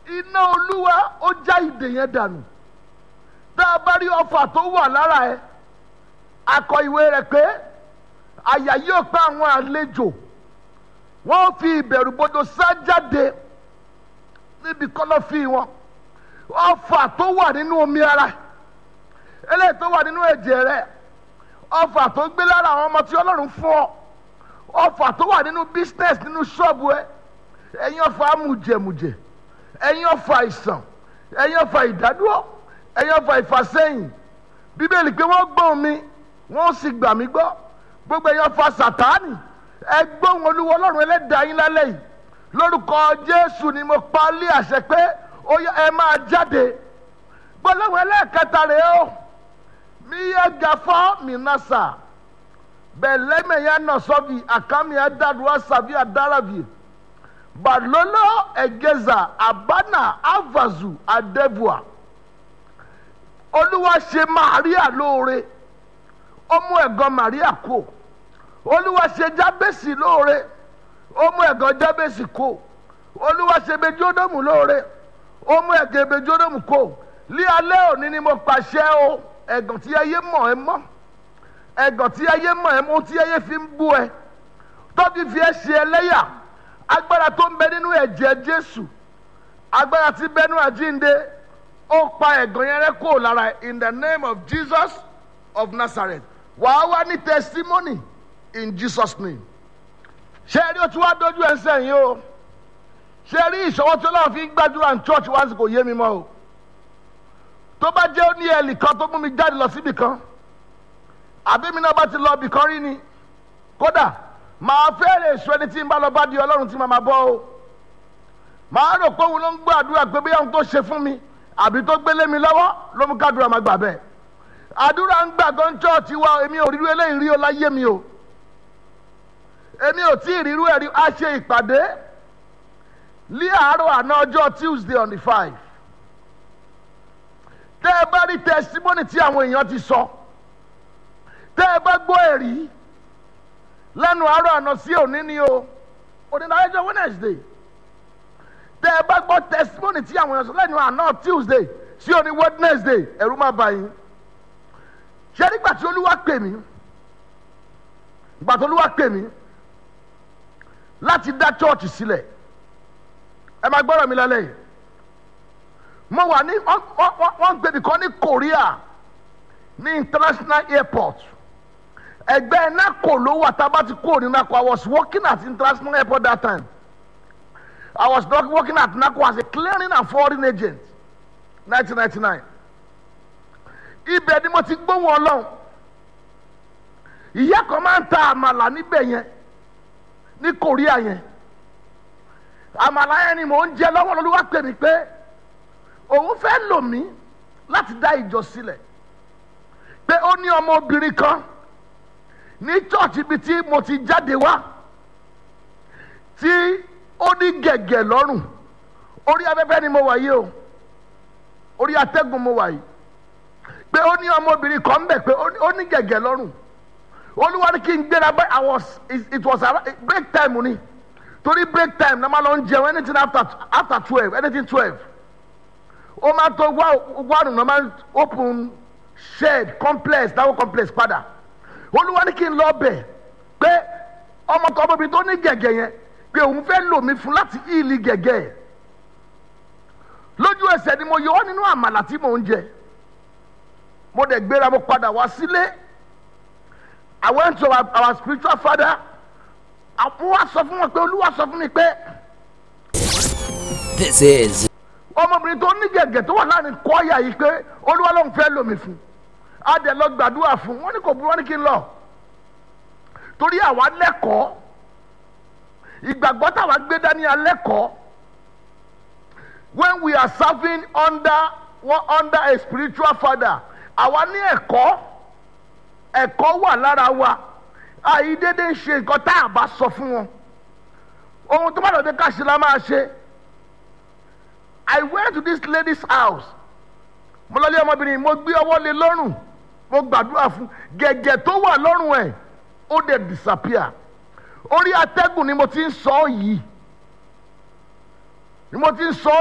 iná olúwa ó já ìdè yẹn dànù tá a bá rí ọfà tó wà lára ẹ akọ ìwé rẹ̀ pé àyà yóò pa àwọn àlejò wọ́n fi ìbẹ̀rùbojo sá jáde níbi kọ́lọ́fín wọn ọfà tó wà nínú omi ara eléyìí tó wà nínú ẹ̀jẹ̀ rẹ̀ ọfà tó gbé lára àwọn ọmọ tí ọlọ́run fún ọ ọfà tó wà nínú business nínú ṣọ́ọ̀bù ẹ ẹ̀yin ọfà amújẹmújẹ ẹ̀yin ọfà ìsàn ẹ̀yin ọfà ìdádúró ẹ̀yin ọfà ìfàsẹ́yìn bíbélì pé wọ́n gbọ́n mi wọ́n sì gbà mí gbọ́ gbogbo ẹ̀yin ọfà sàtáànì ẹ gbóhùn olúwa ọlọ́run ẹlẹ́dàá yín lálẹ́ yìí lórúkọ jésù ni mo pa lé àṣẹ pé ó yẹ ẹ máa jáde gbọ́dọ̀ ẹlẹ́ẹ̀kẹta rèé o mi yẹ gafọ́ mi nasa bẹ̀lẹ́mẹ̀ yẹn nọ sọ́bi àkàmì ẹ̀dàdúrà sàbí àdàràbì balolo egeza abana avazu adevua olúwa ṣe maria lóore ó mú ẹ̀gàn maria kó olúwa ṣe jábèsì lóore ó mú ẹ̀gàn jábèsì kó olúwa ṣe bejódòmù lóore ó mú ẹ̀gàn bejódòmù kó lí alẹ́ òní ni mo pàṣẹ o ẹ̀gàn tí ayé mọ̀ ẹ́ mọ́ ẹ̀gàn tí ayé mọ̀ ẹ́ mọ́ tí ayé fi ń bú ẹ tọ́bi fi ẹ́ ṣe ẹlẹ́yà agbára tó ń bẹ nínú ẹ̀jẹ̀ jésù agbára tí bẹ́nu àjínde ó pa ẹ̀gàn yẹn rẹ́ kó lára in the name of jesus of nazareth wàá wá ní testimony in jesus name ṣé ẹ rí o tí wàá dojú ẹ sẹ́yìn o ṣé ẹ rí ìṣọwọ́ tí ọlọ́run fi ń gbàdúrà ní church wá sí kò yé mi mọ́ o tó bá jẹ́ ó ní ẹ̀lì kan tó mú mi jáde lọ síbì kan àbí mi náà bá ti lọ ibì kan rí ni kódà màá fẹ́rẹ̀ èso ẹni tí ń bá lọ bá di ọlọ́run tí màá bọ́ o màá rò pé òun ló ń gbọ́ àdúrà pé bóyá òun tó ṣe fún mi àbí tó gbélé mi lọ́wọ́ ló mú kádùrà máa gbà bẹ́ẹ̀ àdúrà ń gbà gan chọ́ọ̀tì wa èmi ò rírú eléyìí rí o láyé mi o èmi ò tí ì rírú ẹ̀rí a ṣe ìpàdé ní àárọ̀ àná ọjọ́ tuesday on the five tẹ́ ẹ bá rí testimony tí àwọn èèyàn ti sọ tẹ́ ẹ bá gbọ́ ẹ̀rí lẹ́nu àárọ̀ àná sí òní ni o òní náà ẹjọ́ wednesday tẹ́ ẹ bá gbọ́ testimony tí àwọn èèyàn sọ lẹ́nu àná tuesday sí òní wednesday ẹ̀rú má bà yín ṣé nígbà tí olúwa pè mí ìgbà tí olúwa pè mí láti dá church sílẹ̀ ẹ máa gbọ́dọ̀ mi lálẹ́ yìí mo wà ní wọ́n ń gbèbí kan ní korea ní international airport ẹgbẹ́ nako ló wà tá a bá ti kúrò ní nako i was working at international airport that time i was not working at nako as a clearing and forwarding agent nineteen ninety nine ibẹ̀ ni mo ti gbóhùn ọlọ́run ìyá kan máa ń ta àmàlà níbẹ̀ yẹn ní korea yẹn àmàlà yẹn ni mò ń jẹ lọ́wọ́ lọ́lọ́wọ́ pè mí pé òun fẹ́ lò mí láti dá ìjọ sílẹ̀ pé ó ní ọmọbìnrin kan ní church ibi tí mo ti jáde wá tí ó ní gẹ̀gẹ̀ lọ́rùn orí afẹ́fẹ́ ni mo wà yìí o orí atẹ́gùn mo wà yìí pé ó ní ọmọbìnrin kan ń bẹ̀ pé ó ní gẹ̀gẹ̀ lọ́rùn olúwa ní kí n gbéra bẹ́ẹ̀ i was it was break time ni torí break time na ma lọ ń jẹun anything after after twelve anything twelve ó máa tó wá wárùn náà máa open shed complex dáwọ́ complex padà olúwa ní kí n lọ bẹ̀ pé ọmọ tó ọmọbìnrin tó ní gẹ̀gẹ̀ yẹn pé òun fẹ́ lò mí fún láti ìlì gẹ̀gẹ̀ ẹ̀ lójú ẹsẹ̀ ni mo yọ ọ́ nínú àmàlà tí mò ń jẹ mo dẹ̀ gbéra mo padà wá sílé I went to our, our spiritual father àwọn wa sọ fún wọn pé olúwa sọ fún mi pé. This is ọmọbìnrin tó ní gẹ̀gẹ̀ tó wà láàrin kọ́ọ̀yà yìí pé olúwa ló ń fẹ́ lómi fún a dẹ̀ lọ gbàdúrà fún wọn ní kò burú wọn ní kí n lọ torí àwa lẹ́kọ̀ọ́ ìgbàgbọ́ táwa gbé dání alẹ́kọ̀ọ́ when we are serving under one under a spiritual father àwa ní ẹ̀kọ́ ẹ̀kọ́ wà lára wa àìdédé ń ṣe nǹkan tá a bá sọ fún wọn ohun tó bá lọ dé ká ṣe la máa ṣe I went to this lady's house mo lọ lé ọmọbìnrin mo gbé ọwọ́ lé lọ́rùn mo gbàdúrà fún gẹ̀gẹ̀ tó wà lọ́rùn ẹ̀ ó dẹ̀ disappear orí atẹ́gùn ni mo ti ń sọ ọ́ yìí ni mo ti ń sọ ọ́